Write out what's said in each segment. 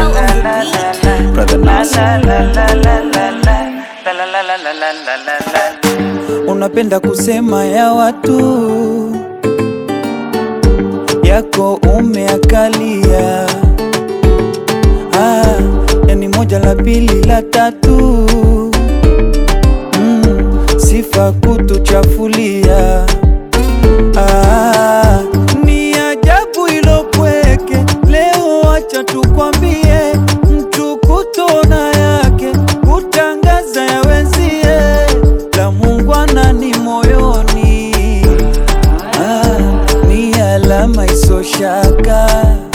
L on the beat. Brother Nasir. Unapenda kusema ya watu yako umeakalia, ah, yani moja la pili la tatu mm, sifa kutuchafulia ah, ni ajabu ilopweke leo, acha tukwambie mtu kutona yake kutangaza ya wenzie la Muungwana ni moyoni ah, ni alama isoshaka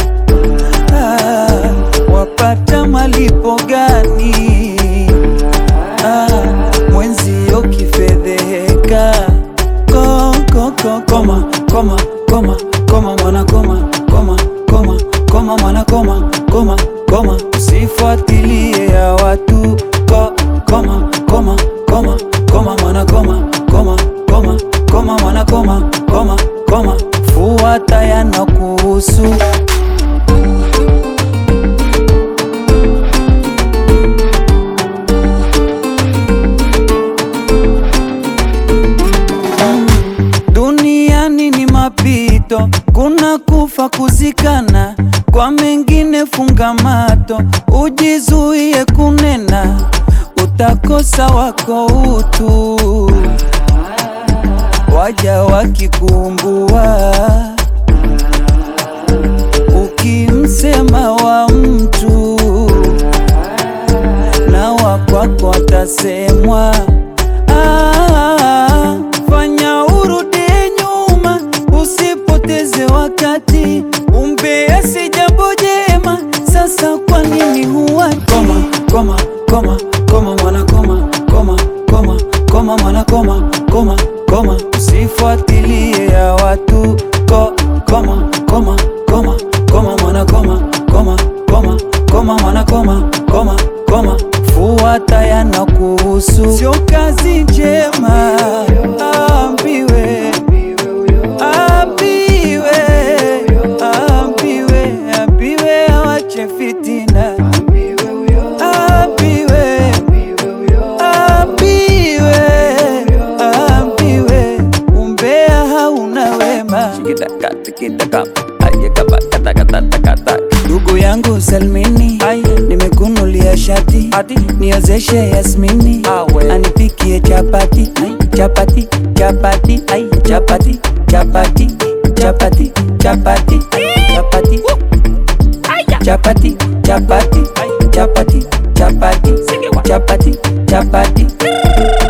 ah, wapata malipo gani ah, mwenzio kifedheheka ko, ko, ko, koma koma koma koma mwana koma koma koma koma mwana koma koma koma usifuatilie ya watu ko, koma koma koma koma mwana koma koma koma koma mwana koma koma koma fuata yanakuhusu Duniani ni mapito, kuna kufa kuzikana, kwa mengine funga mato, ujizuie kunena, utakosa wako utu, waja wakikumbua, ukimsema wa mtu na wakwako atasemwa. Ah, fanya urudi nyuma, usipoteze wakati, umbea si jambo jema. Sasa kwa nini huwa koma koma koma koma mwana koma koma koma koma mwana koma koma koma, usifuatilie ya watu ko koma koma koma koma mwana koma koma koma koma mwana koma koma koma, fuata yanakuhusu, sio kazi njema. Ambiwe ambiwe ambiwe ambiwe, awache fitina. Ambiwe ambiwe ambiwe, umbea hauna wema. Ndugu yangu Salmini, nimekunulia shati niozeshe Yasmini, anipikie chapati chapati chapati chapati chapati chapati chapati chapati chapati chapati chapati chapati chapati chapati